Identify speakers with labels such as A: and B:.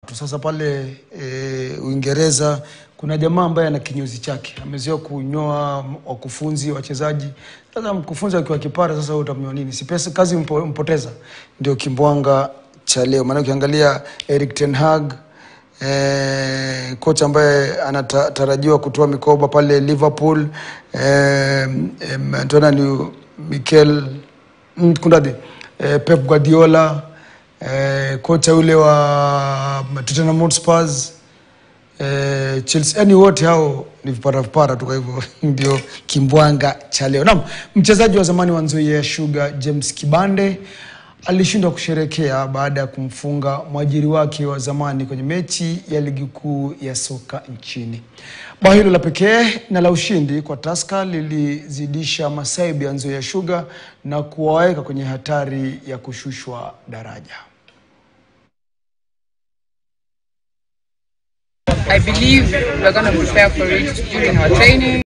A: tu. Sasa pale e, Uingereza kuna jamaa ambaye ana kinyozi chake, amezoea kunyoa wakufunzi, wachezaji. Sasa mkufunzi akiwa kipara, sasa wewe utamnyoa nini? Si pesa kazi mpo, mpoteza. Ndio kimbwanga cha leo, maana ukiangalia Erik ten Hag eh, kocha ambaye anatarajiwa kutoa mikoba pale Liverpool eh, eh, tuona ni Mikel mm, kunradhi eh, Pep Guardiola eh, kocha yule wa Tottenham Hotspur eh, Chelsea, yani wote hao ni vipara vipara tu. Kwa hivyo ndio kimbwanga cha leo. Naam, mchezaji wa zamani wa Nzoia Sugar James Kibande alishindwa kusherekea baada ya kumfunga mwajiri wake wa zamani kwenye mechi ya ligi kuu ya soka nchini. Bao hilo la pekee na la ushindi kwa Tusker lilizidisha masaibu ya Nzoia Sugar na kuwaweka kwenye hatari ya kushushwa daraja.
B: I believe we're going to prepare for it during our training.